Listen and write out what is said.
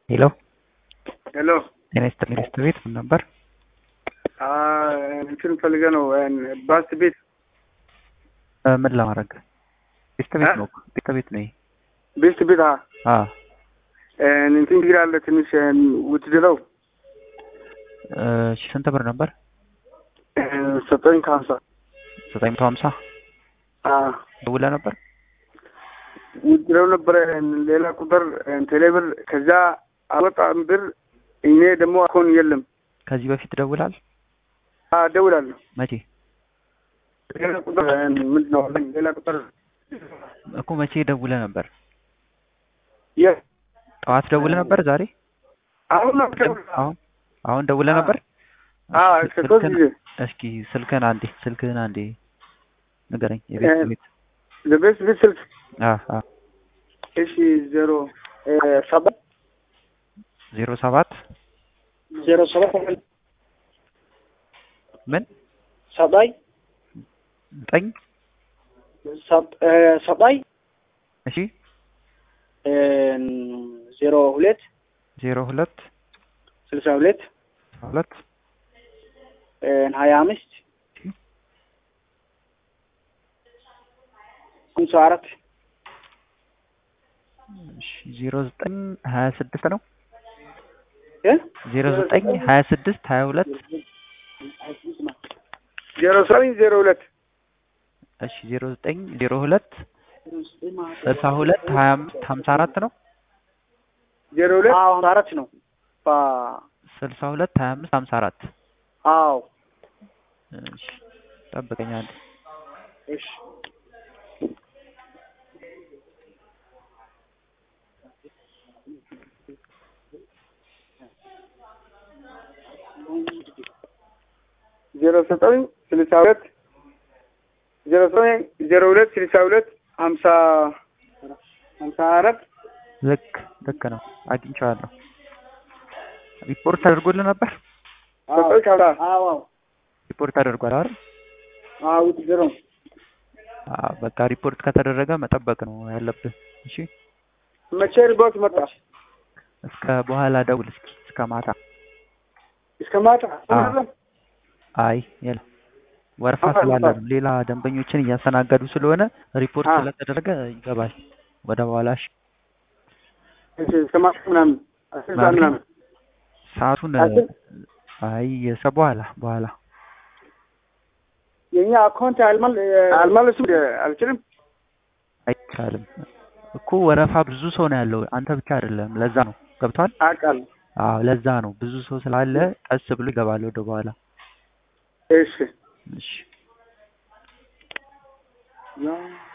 ሄሎ ሄሎ ጤና ይስጥልኝ ሚስት ቤት ምን ነበር? እንትን ፈልገ ነው ባስ ቤት እ ምን ለማድረግ ሚስት ቤት ነው ሚስት ቤት ነው ይሄ ቤስት ቤት አ አ እንትን ችግር አለ ትንሽ ውትድረው እሺ ስንት ብር ነበር? ሰጠኝ ከሀምሳ ዘጠኝ መቶ ሀምሳ ደውለህ ነበር? ውትድረው ነበረ ሌላ ቁጥር ቴሌብር ከዛ አልወጣም ብር እኔ ደግሞ አሁን የለም ከዚህ በፊት ደውላል? እደውላለሁ መቼ ሌላ ቁጥር ምንድን ነው ሌላ ቁጥር እኮ መቼ ደውለህ ነበር? የ ጠዋት ደውለህ ነበር? ዛሬ አሁን ነው አሁን አሁን ደውለህ ነበር? አዎ ከሶስት ጊዜ እስኪ ስልክህን አንዴ ስልክህን አንዴ ንገረኝ። የቤት ቤት ለቤስት ቤት ስልክ አ አ እሺ ዜሮ ሰባት ዜሮ ሰባት ዜሮ ሰባት ምን ሰባይ ዘጠኝ ሰባይ እሺ ዜሮ ሁለት ዜሮ ሁለት ስልሳ ሁለት ሁለት ሀያ አምስት ሃምሳ አራት እሺ ዜሮ ዘጠኝ ሀያ ስድስት ነው እ ዜሮ ዘጠኝ ሀያ ስድስት ሀያ ሁለት ዜሮ ዘጠኝ ዜሮ ሁለት እሺ ዜሮ ዘጠኝ ዜሮ ሁለት ስልሳ ሁለት ሀያ አምስት ሀምሳ አራት ነው ዜሮ ሁለት ሀምሳ አራት ነው ስልሳ ሁለት ሀያ አምስት ሀምሳ አራት አዎ እሺ ጠብቀኝ አንዴ እሺ ዜሮ ዘጠኝ ስልሳ ሁለት ዜሮ ዘጠኝ ዜሮ ሁለት ስልሳ ሁለት ሀምሳ ሀምሳ አራት ልክ ልክ ነው አግኝቼዋለሁ ሪፖርት አድርጎልህ ነበር ሰጠኝ ከሀምሳ አዎ ሪፖርት አድርጓል አይደል አዎ ውትድረው አዎ በቃ ሪፖርት ከተደረገ መጠበቅ ነው ያለብህ እሺ መቼ ሪፖርት መጣ እስከ በኋላ ደውል እስኪ እስከ ማታ እስከ ማታ አዎ። አይ የለም ወረፋ ስላለ ነው ሌላ ደንበኞችን እያስተናገዱ ስለሆነ ሪፖርት አ። ስለተደረገ ይገባል ወደ በኋላ እሺ እሺ እስከ ማታ ምናምን አስር ሰዓት ምናምን ሰዓቱን አስር አይ የሰ በኋላ በኋላ የኛ አካውንት አልመል አልመለሱም አልችልም አይቻልም እኮ ወረፋ ብዙ ሰው ነው ያለው አንተ ብቻ አይደለም ለዛ ነው ገብቷል አውቃለሁ አዎ ለዛ ነው ብዙ ሰው ስላለ ቀስ ብሎ ይገባል ወደ በኋላ እሺ እሺ ያ